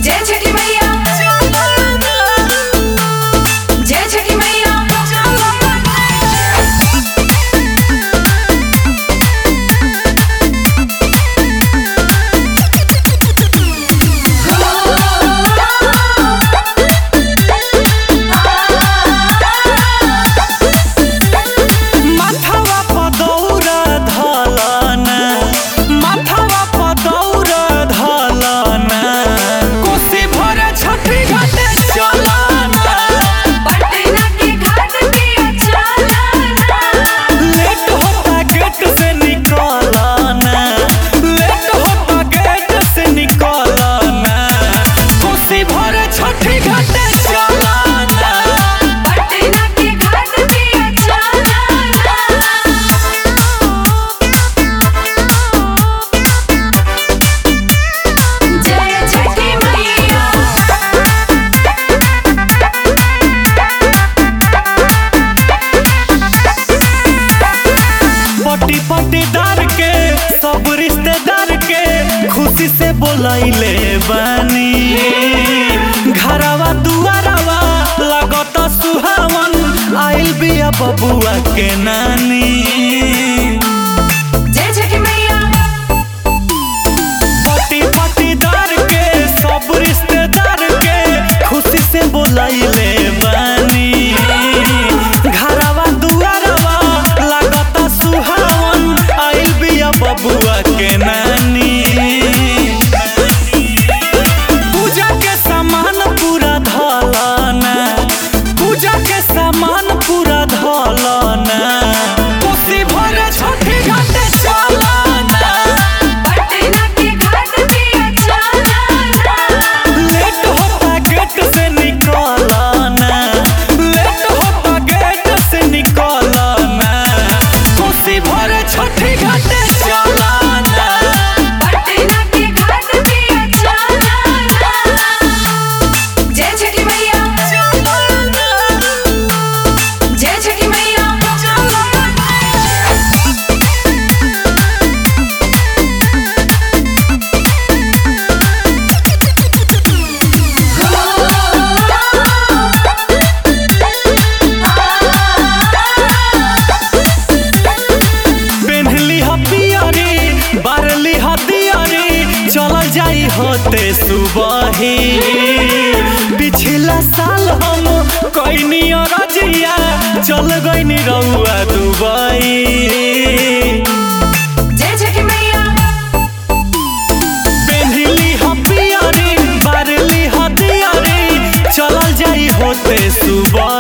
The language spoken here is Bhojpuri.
जय छठी मैया जय छठी मैया माथवा पर दौरा धलना माथवा पर दौरा धलना कोसी भरे छठी घाटे चलना पटना के घाट पे चलना लेट होता गेट से निकलना लेट होता गेट से निकलना कोसी भरे छठी घाटे चलना पटना के घाट पे चलना जय छठी मैया पट्टी पट्टीदार के सब रिश्तेदार के खुशी से बोलैले बानी घरवा दुआरवा लागत सुहावन आइल बिया बबुआ के नानी जय छठी मैया पट्टी पट्टीदार के सब रिश्तेदार के खुशी से बोलैले बानी घरवा दुआरवा लागत सुहावन आइल बिया बबुआ के नानी पूजा के सामान पूरा धलना पूजा के सामान पूरा धलना कोसी भरे छठी घाटे चलना पटना के घाट पे चलना लेट होता गेट से निकलना लेट होता गेट से निकलना कोसी भरे छठी घाटे चलना पटना के घाट पे चलना जय छठी मैया जय छठी मैया पेन्हली ह पियरी बारली ह दियरी चल जाई होते सुबही पिछला साल हम कैनी रजिया चल गईनी रउआ दुबई जय छठी मैया पेन्हली ह पियरी बारली ह दियरी चल जाई होते सुबह